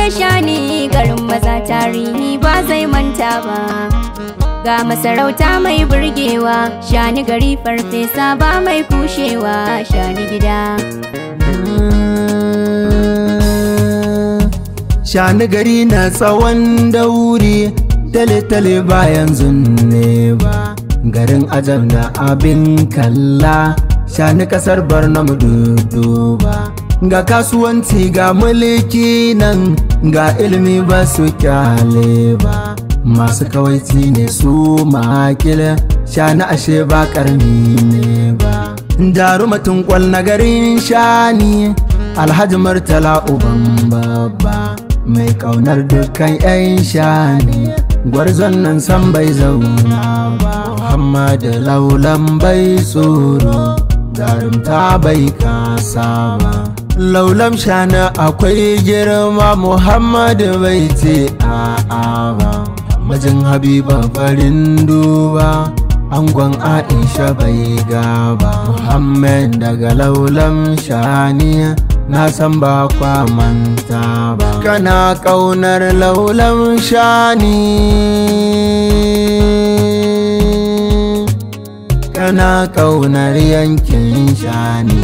shani garin maza tarihi ba zai manta ba ga masarauta mai burgewa shani gari farfesa ba mai kushewa shani gida shani gari na tsawon dauri tale-tale bayan zunne ba garin ajam da abin kalla shani kasar barnam ba ga kasuwanci ga mulki nan ga ilimi ba su kyale ba masu kawaici ne su makila shani ashe ba karni ne ba jarumatin kwal na garin shani alhaji murtala uban babba mai kaunar dukkan 'yan shani gwarzon nan san bai zauna ba muhammadu laulan bai tsoro jarumta bai kasa ba laulam shana akwai girma muhammadu bai ce a'a ba majin habiba farin duba angon aisha bai gaba muhammad daga laulam shani na san ba kwa manta ba kana kaunar laulam shani kana kaunar yankin shani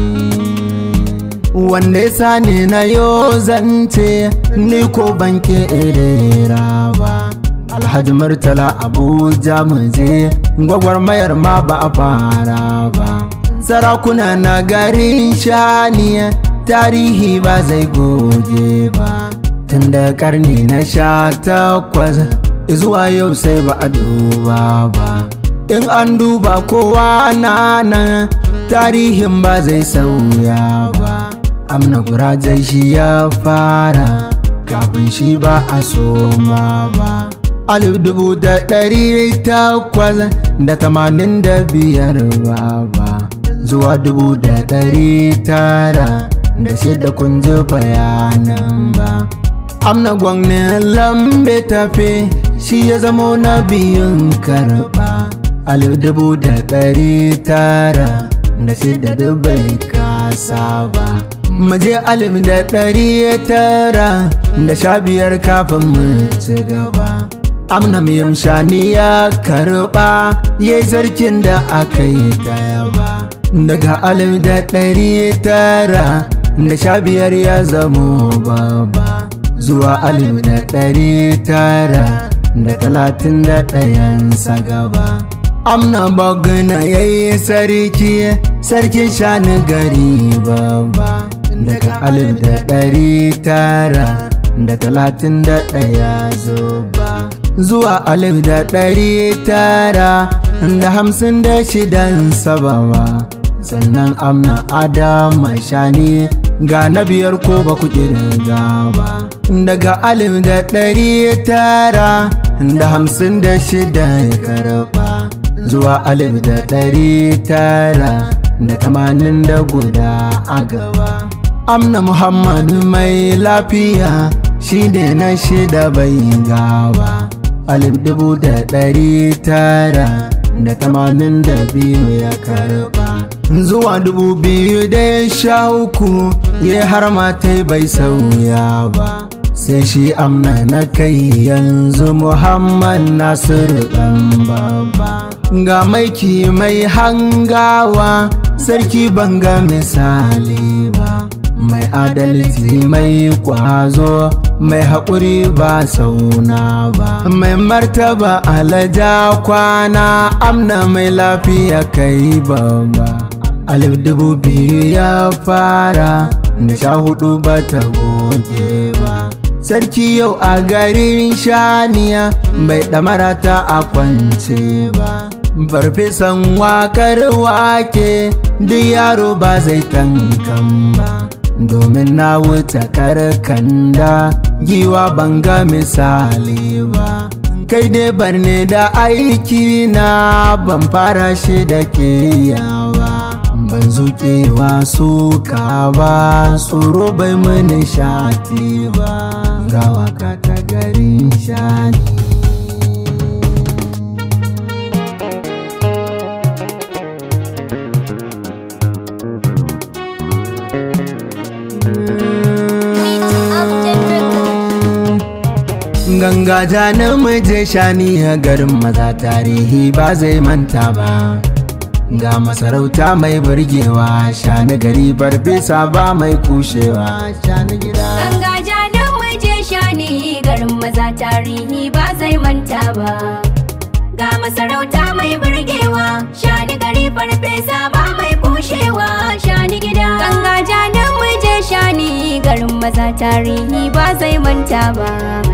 wanda ya sani na yo zance ni ko banke irera ba alhaji murtala abuja muje gwagwarmayar ma ba a fara ba sarakuna na garin shani tarihi ba zai goge ba tun da karni na sha takwas zuwa yau sai ba a duba ba in an duba kowa na nan tarihin ba zai sauya ba amna gurajai shi ya fara kafin shi ba a soma ba alif dubu da ɗari takwas da tamanin da biyar ba ba zuwa dubu da ɗari tara da shida kun ji bayanan ba amna gwamnin lambe tafe shi ya zamo na biyun karɓa alif dubu da ɗari tara da shida dubai kasa ba maje alif da ɗari tara da sha biyar kafin mu ci gaba amna miyam shani ya karɓa ya sarkin da aka yi daya ba daga alif da ɗari tara da sha biyar ya zamo baba zuwa alif da ɗari tara da talatin da ɗayansa gaba amna bagana ya yi sarki sarkin shani gari baba daga alif da ɗari tara da talatin da ɗaya zuba zuwa alif da ɗari tara da hamsin da shidan sabawa sannan amna adama shani ga na biyar ko ba ku kirga ba daga alif da ɗari tara da hamsin da shida ya karɓa zuwa alif da ɗari tara da tamanin da guda a gaba amna muhammadu mai lafiya shi ne na shida bai gawa alif dubu da ɗari tara da tamanin da biyu ya karɓa zuwa dubu biyu da sha uku ya har matai bai sauya ba sai shi amna na kai yanzu muhammad nasiru ɗan baba ga maiki mai hangawa sarki banga misali ba mai adalci mai kwazo mai haƙuri ba sauna ba mai martaba alaja kwana amna mai lafiya kai babba alif dubu biyu ya fara da sha hudu ba ta goge ba sarki yau a garin shaniya bai ɗamara ta a kwance ba farfesan wakar wake duk yaro ba zai tankan ba domin na wuce karkanda giwa banga misali ba kai dai barne da aiki na ban fara shi da ke yawa ban zuƙewa suka ba tsoro bai mini shati ba gawa ka ta garin shani Meet Upton Records. ganga janin muje shani a garin maza tarihi ba zai manta ba ga masarauta mai burgewa shani gari farfesa ba mai kushewa shani gida Ganga janin muje shani garin maza tarihi ba zai manta ba. Ga masarauta mai burgewa, shani gari farfesa ba mai kushewa, shani gida. Ganga janin muje shani garin maza tarihi ba zai manta ba.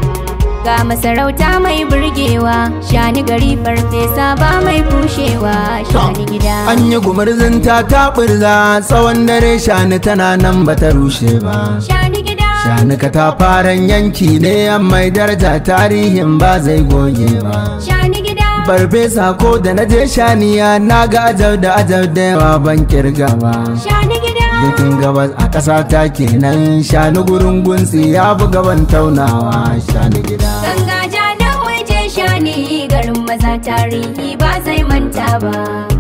Ga masarauta mai burgewa, shani gari farfesa ba mai kushewa, shani gida. an yi gumurzin ta taɓurza tsawon dare shani tana nan bata rushe ba Shani gida. shani katafaren yanki ne mai daraja tarihin ba zai goge ba Shani gida. farfesa ko da na je shaniya na ga ajab da ajab da yawa ban kirga ba Shani gida. Yakin gabas a ƙasa ta kenan shani gurin gunsi ya fi gaban taunawa shani gida Ganga janin waje shani garin maza tarihi ba zai manta ba.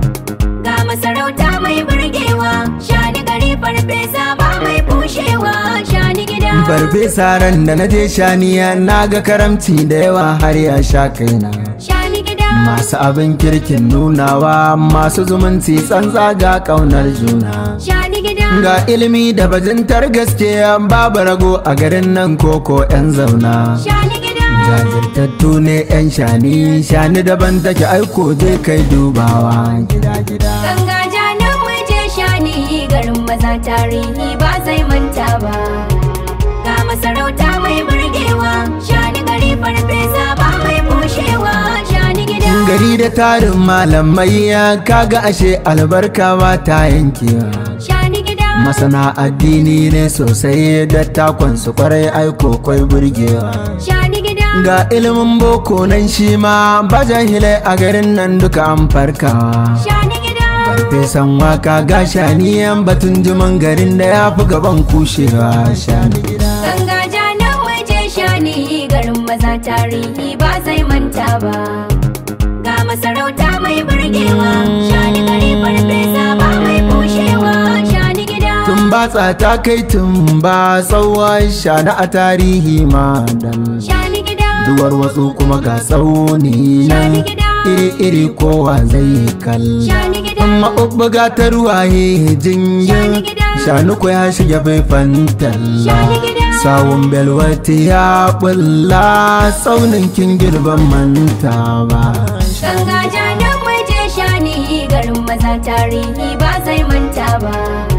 Ga masarauta mai burgewa, shani gari farfesa ba mai kushewa, shani gida. farfesa ran da na je shaniya na ga karamci da yawa har ya sha kaina Shani gida. masu abin kirkin nunawa masu zumunci tsantsa ga ƙaunar juna Shani gida. ga ilimi da bajintar gaske babu rago a garin nan koko 'yan zauna Shani gida. jajirtattu ne 'yan shani shani daban take aiko je kai dubawa gida gida Ganga janin waje shani garin maza tarihi ba zai manta ba. Ga masarauta mai burgewa, shani gari farfesa ba mai kushewa, shani gida. gari da tarin malamai ya kaga ashe albarka ba ta yankewa Shani gida. masana addini ne sosai da takon su kwarai aiko kwai burgewa Shani gida. ga ilimin boko nan shi ma ba jahilai a garin nan duka an farkawa Shani gida. farfesan waka ga shaniyan batun jiman garin da ya fi gaban kushewa shani gida Ganga janin waje shani garin maza tarihi ba zai manta ba. Ga masarauta mai burgewa, shani gari farfesa ba mai kushewa, shani gida. tun batsa ta kai tun ba tsawon shani a tarihi ma dan Shani gida. duwar wasu kuma ga tsauni nan iri-iri kowa zai kalla Shani gida. amma ubbuga ta ruwaye jingin shanu ko ya shige faifan talla Shani gida. sawun belwati ya bulla tsaunin kin girban manta ba Ganga janin waje shani garin maza tarihi ba zai manta ba.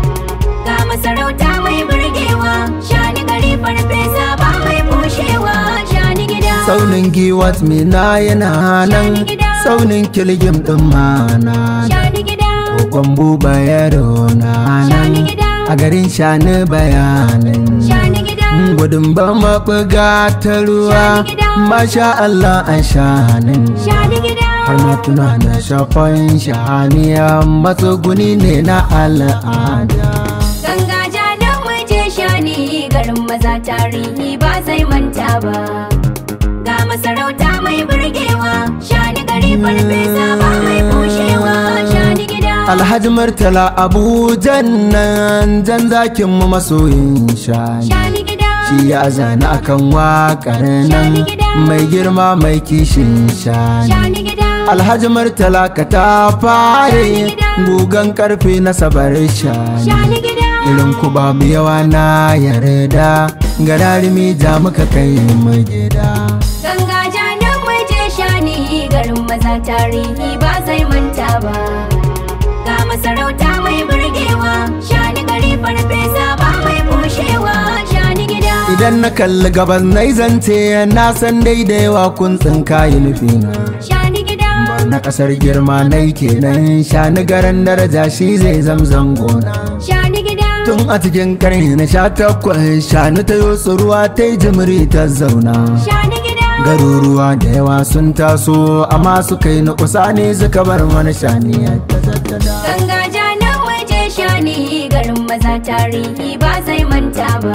Ga masarauta mai burgewa, shani gari farfesa ba mai kushewa, shani gida. tsaunin giwat mina yana nan tsaunin kilgim din mana Shani gida. kokon buba yaro na nan a garin shani bayanin Shani gida. gudun ba maɓuga ta ruwa masha Allah a shanin Shani gida. har na tuna da shafan shaniya matsuguni ne na al'ada Ganga janin waje shani garin maza tarihi ba zai manta ba. Ga masarauta mai burgewa, shani gari farfesa ba mai kushewa, shani gida. alhaji murtala abujan nan jan zakin mu masoyin shani Shani gida. shi ya zana akan waƙar nan mai girma mai kishin shani Shani gida. alhaji murtala ka ta fare gugan karfe na sabar shani Shani gida. irin ku babu yawa na yarda gararimi ja muka kai mu gida Ganga janin waje shani garin maza tarihi ba zai manta ba. Ga masarauta mai burgewa, shani gari farfesa ba mai kushewa, shani gida. idan na kalli gabas na zance na san daidaiwa kun tsinka yi nufina Shani gida. na kasar girma na kenan shani garan daraja shi zai zamzam gona Shani gida. tun a cikin karni na sha takwas shanu ta yi ruwa ta yi jimiri ta zauna Shani gida. garuruwa da yawa sun taso amma suka yi na kusa ne suka bar mana shani ta tattada Ganga janin waje shani garin maza tarihi ba zai manta ba.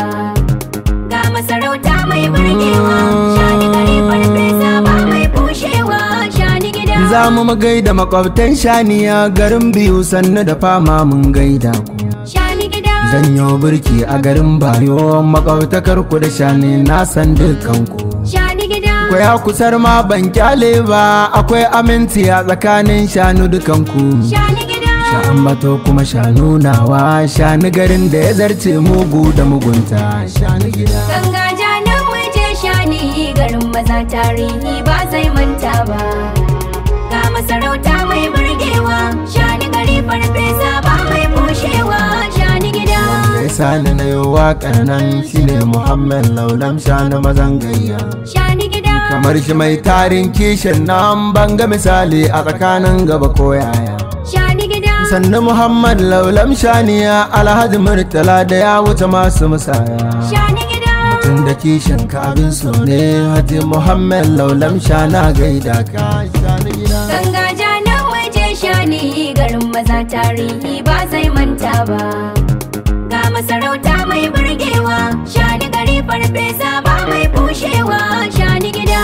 Ga masarauta mai burgewa, shani gari farfesa ba mai kushewa, shani gida. za mu gaida makwabtan shaniya garin biyu sannu da fama mun gaida ku Shani gida. zanyo birki a garin bayo makwabtakar ku da shani na san dukkan ku Shani gida. Ko ya kusar ma ban kyale ba akwai aminci a tsakanin shanu dukanku. shani gida Sha'an bato kuma shanu nawa shani garin da ya zarce mugu da mugunta shani gida. ganga janin muje shani garin maza tarihi ba zai manta ba ga masarauta mai burgewa shani gari farfesa ba mai bushewa shani gida Ya sani na yi waƙar nan shine Muhammad Laulam shani mazan gayya. shani gida Kamar shi mai tarin kishin nan ban ga misali a tsakanin gaba ko yaya. shani gida sannu muhammad laulam shaniya alhaji murtala da ya wuce masu musaya shani gida tun da kishin ka abin so ne haji muhammad laulam shana gaida ka shani gida ganga janin muje shani garin maza tarihi ba zai manta ba ga masarauta mai burgewa shani gari farfesa ba mai bushewa shani gida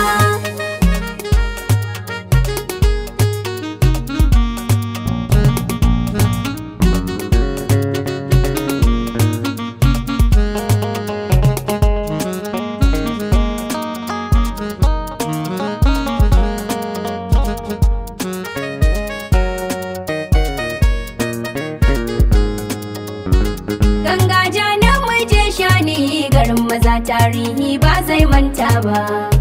Ganga janin muje shani garin maza tarihi ba zai manta ba.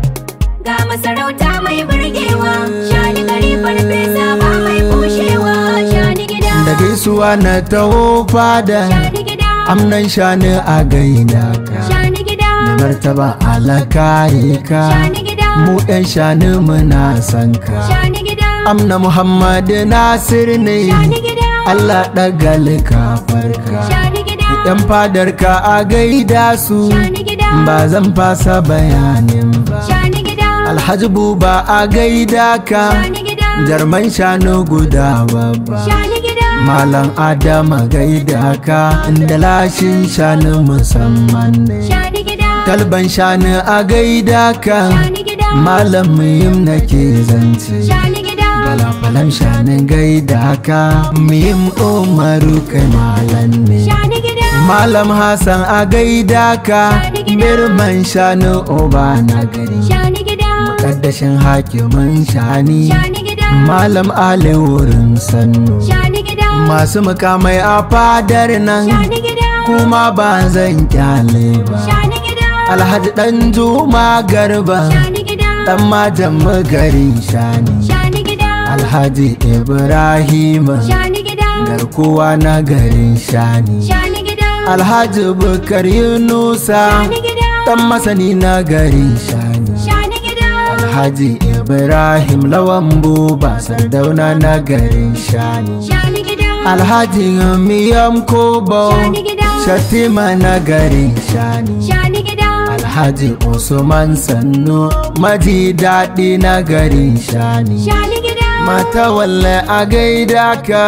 Ga masarauta mai burgewa, shani gari farfesa ba mai bushewa, shani gida. da gaisuwa na taho fada Shani gida, amnan shani a gaida ka shani gida, da martaba alakari ka shani gida, mu yan shani muna san ka shani gida, amna muhammad nasir ne shani gida, allah ɗagal ka farka shani gida, yan fadarka a gaida su shani gida, ba zan fasa bayanin ba shani gida, alhaji buba a gaida ka shani gida, jarman shanu guda babba shani gida, malam adama gaida ka inda lashin shanu musamman ne shani gida, talban shanu a gaida ka shani gida, malam muhim nake zance shani gida, falafalan shanin gaida ka muhim umaru kai malam ne shani gida, Malam Hassan a gaida ka Shani gida. birman shanu oba na gari shani gida, Kaddashin hakimin shani shani gida, Malam Ali wurin sannu shani gida, Masu mukamai a fadar nan shani gida, kuma ba zan kyale ba shani gida, Alhaji dan Juma Garba shani gida, dan majan garin shani shani gida, Alhaji Ibrahim shani gida, garkuwa na garin shani shani gida, Alhaji Bukar Yunusa shani gida, dan masani na garin shani shani gida, Alhaji Ibrahim lawan buba sardauna na garin shani shani gida, Alhaji Miyam Kobo shani gida, Shatima na garin shani shani gida, Alhaji Usman Sannu maji daɗi na garin shani shani gida, Mata walle a gaida ka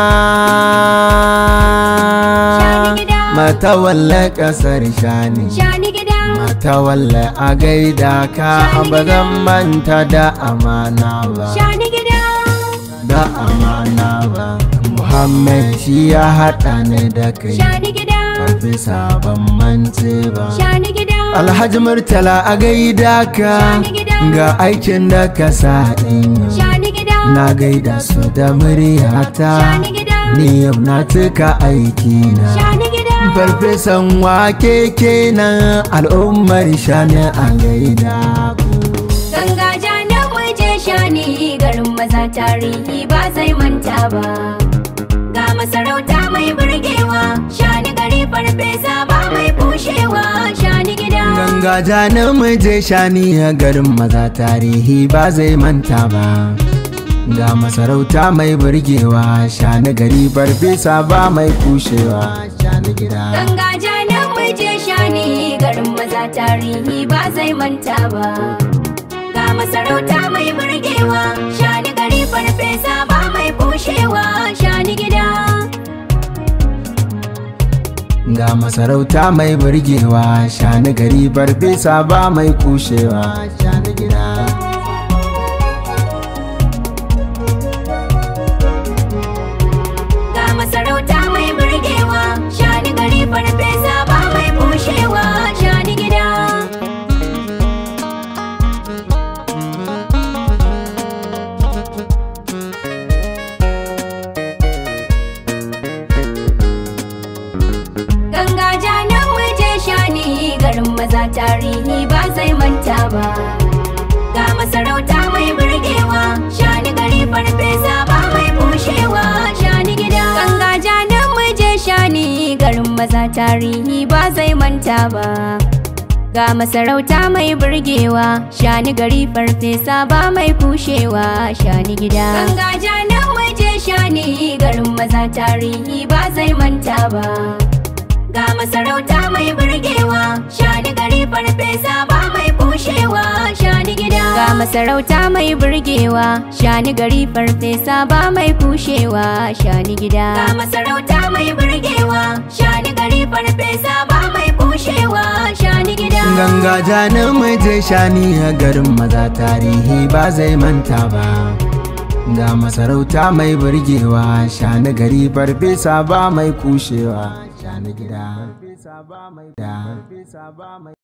Shani gida. Mata walle ƙasar shani shani gida, Mata walle a gaida ka Shani ba gida. zan manta da amana ba shani gida, da amana ba Muhammad shi ya haɗa ni da kai shani gida, karfi sabon mance ba shani gida, Alhaji Murtala a gaida ka Shani gida. ga aikin da ka sa ɗin yau. shani gida, Na gaida su da muryata shani gida, ni yau na tuka aiki na shani gida, Farfesan wake kenan al'ummar shani a gaida ku ganga janin muje shani garin maza tarihi ba zai manta ba. Ga masarauta mai burgewa, shani gari farfesa ba mai bushewa, shani gida. Ganga janin muje shani a garin maza tarihi ba zai manta ba Ga masarauta mai burgewa shani gari farfesa ba mai kushewa shani gida Ganga janin muje shani garin maza tarihi ba zai manta ba. Ga masarauta mai burgewa, shani gari farfesa ba mai bushewa, shani gida. Ga masarauta mai burgewa shani gari farfesa ba mai kushewa shani gida Ga masarauta mai burgewa, shani gari farfesa ba mai bushewa, shani gida. tarihi ba zai manta ba ga masarauta mai burgewa shani gari farfesa ba mai bushewa shani gida ganga janin muje shani garin maza tarihi ba zai manta ba ga masarauta mai burgewa shani gari farfesa ba mai kushewa shani gida ganga janin muje shani garin maza tarihi ba zai manta ba ga masarauta mai burgewa shani gari farfesa ba mai kushewa shani gida ga masarauta mai burgewa shani gari farfesa ba mai kushewa shani gida ga masarauta mai burgewa shani gari farfesa ba mai kushewa shani gida ganga janin mai je shani a garin maza tarihi ba zai manta ba ga masarauta mai burgewa shani gari farfesa ba mai kushewa shani gida